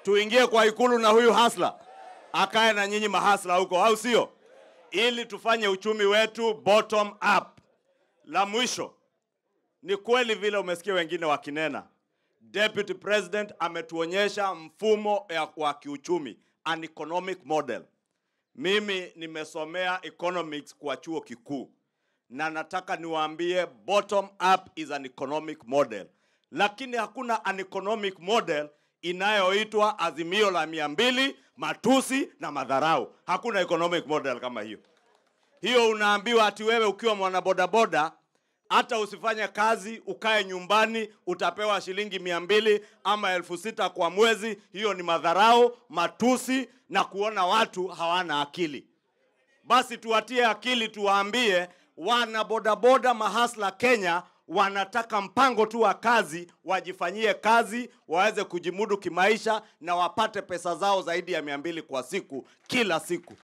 tuingie kwa ikulu na huyu hasla akae na nyinyi mahasla huko, au sio? Ili tufanye uchumi wetu bottom up. La mwisho ni kweli vile umesikia wengine wakinena, Deputy President ametuonyesha mfumo ya- wa kiuchumi, an economic model. Mimi nimesomea economics kwa chuo kikuu na nataka niwaambie bottom up is an economic model, lakini hakuna an economic model inayoitwa azimio la mia mbili, matusi na madharau. Hakuna economic model kama hiyo. Hiyo unaambiwa ati wewe ukiwa mwanabodaboda hata usifanye kazi ukae nyumbani utapewa shilingi mia mbili ama elfu sita kwa mwezi. Hiyo ni madharau, matusi na kuona watu hawana akili. Basi tuwatie akili, tuwaambie wana bodaboda mahasla Kenya wanataka mpango tu wa kazi, wajifanyie kazi, waweze kujimudu kimaisha na wapate pesa zao zaidi ya mia mbili kwa siku kila siku.